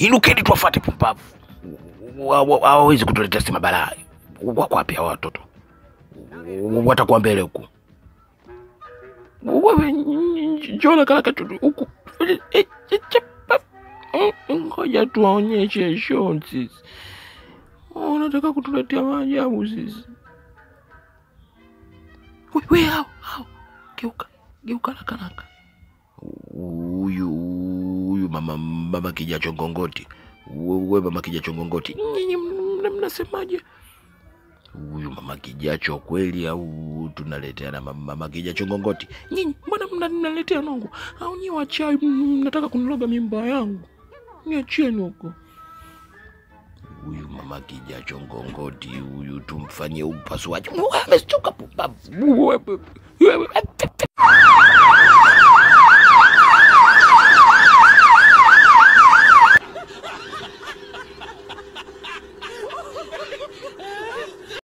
Inukeni tuwafate pumbavu. Wa- wa- Hawawezi kutuletea sima balaa. Wako wapi hawa watoto? Watakuwa mbele huku. Wewe njona kalaka tu huku. Eh, eh, chapa. Mm, Ngoja tuwaonyeshe show sisi. Unataka kutuletea maajabu sisi. We, we hao hao. Geuka, geuka haraka haraka. Huyu huyu mama mama kijacho ngongoti. Wewe mama kijacho ngongoti. Nyinyi mna- mnasemaje? Huyu mama kijacho kweli au tunaleteana mama, mama kijacho ngongoti? Nyinyi mbona mna- mnaletea nongo? Au nyi wachawi m- mnataka kuniloga mimba yangu? Niachieni huko. Huyu mama kijacho ngongoti huyu tumfanyie upasuaji. Amestuka pumbavu. Wewe- wewe-